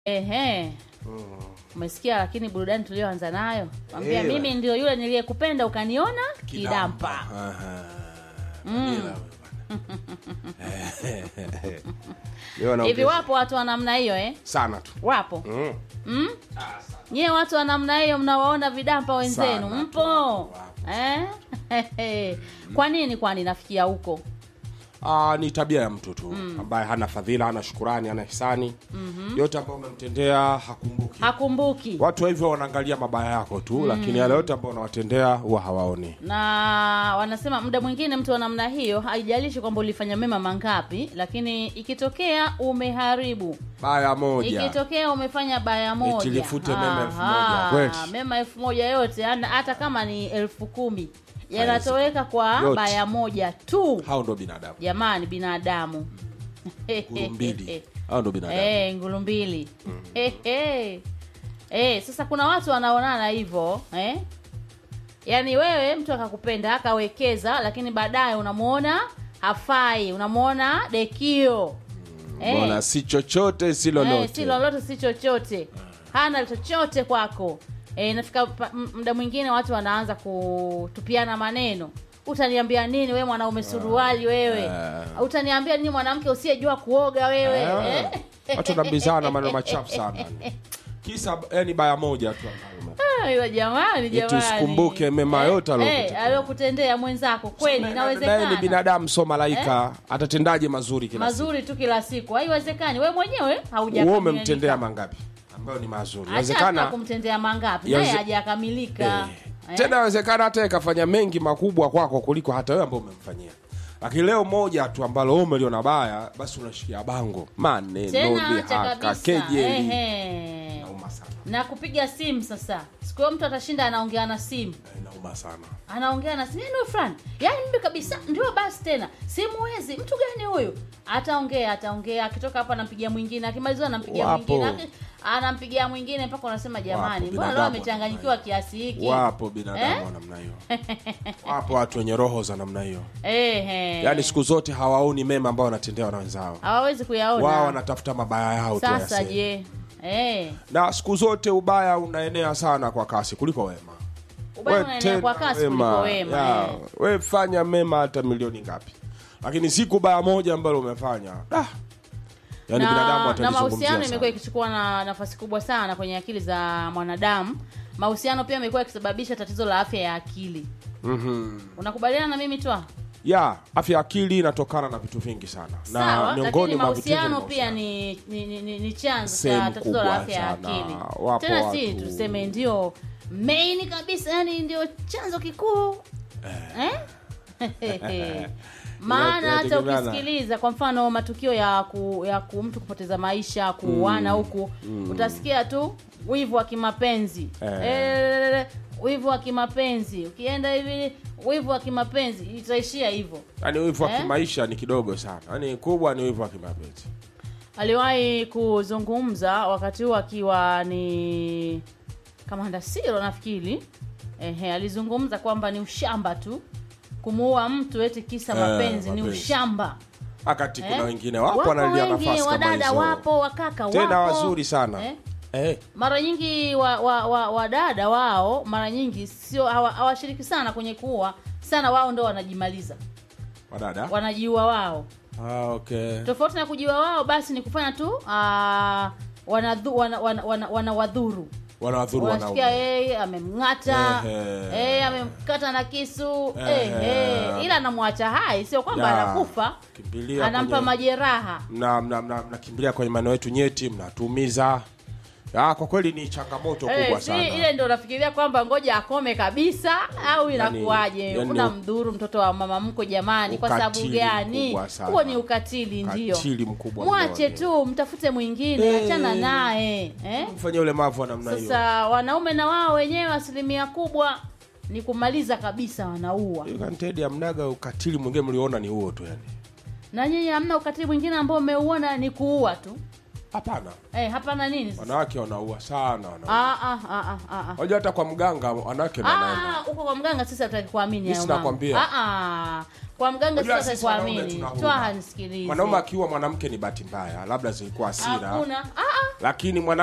Ehe. Umesikia lakini burudani tulioanza nayo. Mwambia Eh, mimi ndio yule niliyekupenda ukaniona kidampa. Aha. Ila wewe bwana. Leo naongeza. Hivi wapo watu wa namna hiyo eh? sana tu. Wapo. Mm. Mm? Nyie watu wa namna hiyo mnawaona vidampa wenzenu Sana tu, mpo wapo, eh? Kwa nini kwani nafikia huko? Ah, ni tabia ya mtu tu ambaye hana fadhila, hana shukurani, hana hisani. Yote ambayo umemtendea hakumbuki. Hakumbuki. Watu hivyo wanaangalia mabaya yako tu, lakini yale yote ambayo unawatendea huwa hawaoni. na wanasema muda mwingine mtu wa namna hiyo haijalishi kwamba ulifanya mema mangapi, lakini ikitokea umeharibu, Baya moja. ikitokea umefanya baya moja, Eti lifute mema elfu Aha, moja, kweli. mema elfu moja yote, hata- hata kama ni elfu kumi yanatoweka kwa Yote. baya moja tu. Hao ndo binadamu. Jamani, binadamu Nguru mbili. Hao ndo binadamu. Eh, ngulu mbili. Eh, eh. Eh, sasa kuna watu wanaonana hivyo eh? Yaani wewe mtu akakupenda akawekeza, lakini baadaye unamuona hafai, unamuona dekio Eh. Mbona si chochote si Eh, lolote. si lolote si chochote, hana chochote kwako. Eh, nafika pa- m- muda mwingine watu wanaanza kutupiana maneno utaniambia nini wewe mwanaume suruali wewe Ah. utaniambia nini mwanamke usiyejua kuoga wewe Ah. eh? Watu wanabizana maneno machafu sana. Kisa yani baya moja tu ambayo Ayo, jamani Eti jamani usikumbuke mema yote aliyokutendea. eh, aliyokutendea mwenzako kweli naye ni inawezekana binadamu so malaika atatendaje mazuri kila siku mazuri tu kila siku haiwezekani wewe mwenyewe wewe haujakamilika umemtendea mangapi ambayo ni mazuri Acha inawezekana kumtendea mangapi Yaweze- naye hajakamilika eh, tena inawezekana hata ikafanya mengi makubwa kwako kuliko hata wewe ambao umemfanyia lakini leo moja tu ambalo wewe umeliona baya basi unashikia bango maneno tena acha dhihaka kabisa kejeli Ehe. inauma sana na kupiga simu sasa siku hiyo mtu atashinda anaongea na simu inauma sana anaongea na simu ndio fulani yaani mimi kabisa ndio basi tena simuwezi mtu gani huyu ataongea ataongea akitoka hapa anampigia mwingine akimaliziwa anampigia Wapo. mwingine aki- anampigia mwingine mpaka unasema jamani Wapo, mbona leo binadamu amechanganyikiwa kiasi hiki wapo binadamu Eh? wa namna hiyo wapo watu wenye roho za namna hiyo Ehe. yaani siku zote hawaoni mema ambao wanatendewa na wenzao hawawezi kuyaona wao wanatafuta mabaya yao tu sasa wayaseme. je eh na siku zote ubaya unaenea sana kwa kasi kuliko wema ubaya We unaenea kwa tenda kasi kuliko wema ya, eh. we fanya mema hata milioni ngapi lakini siku baya moja ambalo umefanya ah, yani binadamu na, na atalizungumzia mahusiano sana. imekuwa ikichukua na nafasi kubwa sana kwenye akili za mwanadamu mahusiano pia imekuwa ikisababisha tatizo la afya ya akili Mhm. unakubaliana na mimi twa ya afya ya akili inatokana na vitu vingi sana sawa na lakini mwa vitu hivyo ni mahusiano pia mahusiano. ni ni, ni, ni, ni chanzo Sehemu cha tatizo la kubwa afya ya sana. akili Wapo tena si watu- tuseme ndio main kabisa yani ndio chanzo kikuu eh? maana hata Inategemeana. ukisikiliza kwa mfano matukio ya ku, ya ku mtu kupoteza maisha kuuana huku utasikia tu wivu wa kimapenzi Eh. Eh, wivu wa kimapenzi ukienda hivi wivu wa kimapenzi itaishia hivyo yani wivu wa Eh? kimaisha ni kidogo sana yani kubwa ni wivu wa kimapenzi aliwahi kuzungumza wakati huo akiwa ni kamanda siro nafikiri ehe alizungumza kwamba ni ushamba tu kumuua mtu eti kisa Eh, mapenzi ni mapenzi. ushamba wakati kuna Eh? wengine wapo wanalia wengi nafasi kama wadada hizo wapo wakaka tena wapo wazuri sana Eh? eh. mara nyingi wadada wa, wa, wadada wao mara nyingi sio hawa- hawashiriki sana kwenye kuua sana wao ndo wanajimaliza wadada wanajiua wao ah, okay. tofauti na kujiua wao basi ni kufanya tu ah, wanadhu- wana, wana, wana, wanawadhuru wanawadhuru wanasikia wanaume yeye amemng'ata Ehe. eh, amemkata na kisu Ehe. eh, ila anamwacha hai sio kwamba Ya, anakufa kimbilia anampa kwenye- majeraha mna- mna- mna- mnakimbilia kwenye maeneo yetu nyeti mnatumiza ya, kwa kweli ni changamoto Eh, kubwa si sana ile ndo nafikiria kwamba ngoja akome kabisa au inakuwaje yani una u- mdhuru mtoto wa mama mko jamani kwa sababu Ukatili gani mkubwa sana. huo ni ukatili ndio Ukatili mkubwa mwache mno. tu mtafute mwingine Eh. achana naye eh? mfanya ule mavu wa namna hiyo sasa wanaume na wao wenyewe asilimia kubwa ni kumaliza kabisa wanaua kantedi amnaga ukatili mwingine mliona ni huo tu yani na nyinyi hamna ukatili mwingine ambao umeuona ni kuua tu hapana eh, hapana nini sasa? wanawake wanaua sana wanaume. Ah, ah, ah, ah, ah, ah. Unajua hata kwa mganga wanawake ndo wanaenda Ah, huko kwa mganga sisi hatutaki kuamini Mimi hayo sina mambo. kwambia. Ah, ah. Kwa mganga sisi Unajua hatutaki sisi wanaume kuamini. tuna huruma. Twaha nisikilize. mwanaume akiua mwanamke ni bahati mbaya labda zilikuwa hasira Hakuna. Ah, ah. lakini mwana